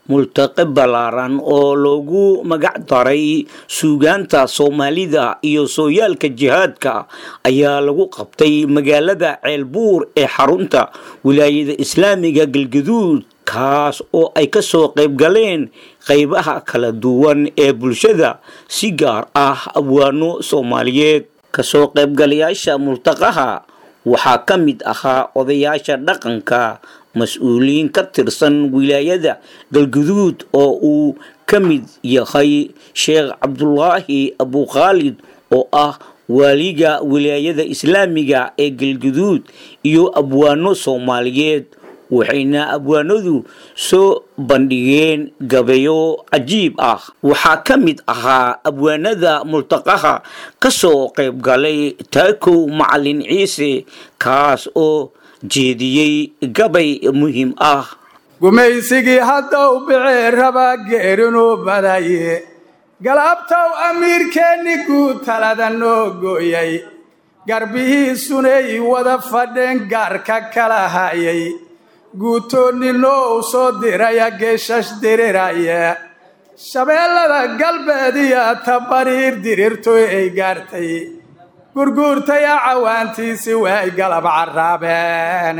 multaqe ballaaran oo loogu magac daray suugaanta soomaalida iyo sooyaalka jihaadka ayaa lagu qabtay magaalada ceelbuur ee xarunta wilaayada islaamiga galgaduud kaas oo ay ka soo qayb galeen qaybaha kala duwan ee bulshada si gaar ah abwaano soomaaliyeed kasoo qaybgalayaasha multaqaha waxaa ka mid ahaa odayaasha dhaqanka mas-uuliyiin ka tirsan wilaayada galguduud oo uu ka mid yahay sheekh cabdulaahi abukhaalid oo ah waaliga wilaayada islaamiga ee galguduud iyo abwaano soomaaliyeed waxayna abwaanadu soo bandhigeen gabayo cajiib ah waxaa ka mid ahaa abwaanada multaqaha ka soo qayb galay taakow macalin ciise kaas oo jeediyey gabay muhiim ah gumaysigii haddow bicee rabaa geerinuu badaye galabtow amiirkeenni guud talada noo gooyay garbihiisunay wada fadheen gaarka kala hayay guutoonninoo u soo diraya geeshash diriraya shabeellada galbeed iyo tabariir dirirtoy ay gaartay gurguurtaya cawaantiisi way galab carraabeen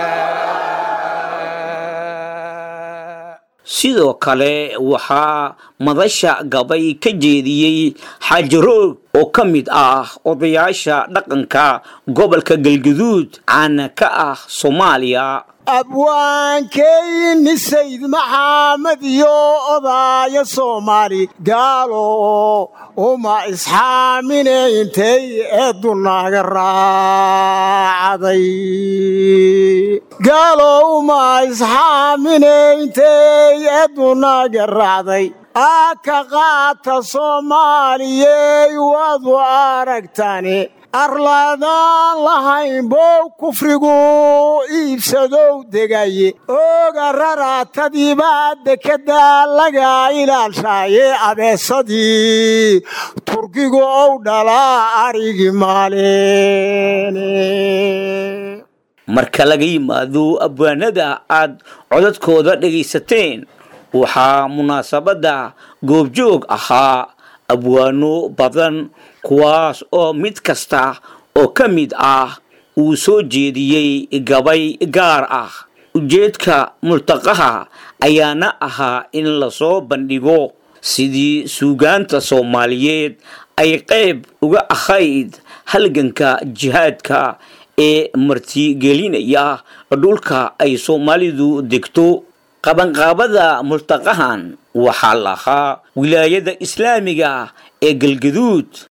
sidoo kale waxaa madasha gabay ka jeediyey xaajaroog oo ka mid ah odayaasha dhaqanka gobolka galguduud caana ka ah soomaaliya abwaankeyni sayd maxamed iyo odaaya soomaali gaalo uma isxaamine intay eedunaaga raacday gaalo uma isxaamine intay eedunaaga raacday aa ka qaata soomaaliyey waadu aragtani arlaadaan lahayn bow kufrigu iibsadow degaye ooga raraatadiibaa dekedda laga ilaalshaaye abeesadii turkigu ow dhalaa arigi maaleen marka laga yimaado abwaanada aad codadkooda dhegaysateen waxaa munaasabadda goobjoog ahaa abwaano badan kuwaas oo mid kasta oo ka mid ah uu soo jeediyey gabay gaar ah ujeedka multaqaha ayaana ahaa in lasoo bandhigo sidii suugaanta soomaaliyeed ay qayb uga ahayd halganka jihaadka ee martigelinaya dhulka ay soomaalidu degto qabanqaabada multaqahan waxaa lahaa wilaayada islaamiga ee galgaduud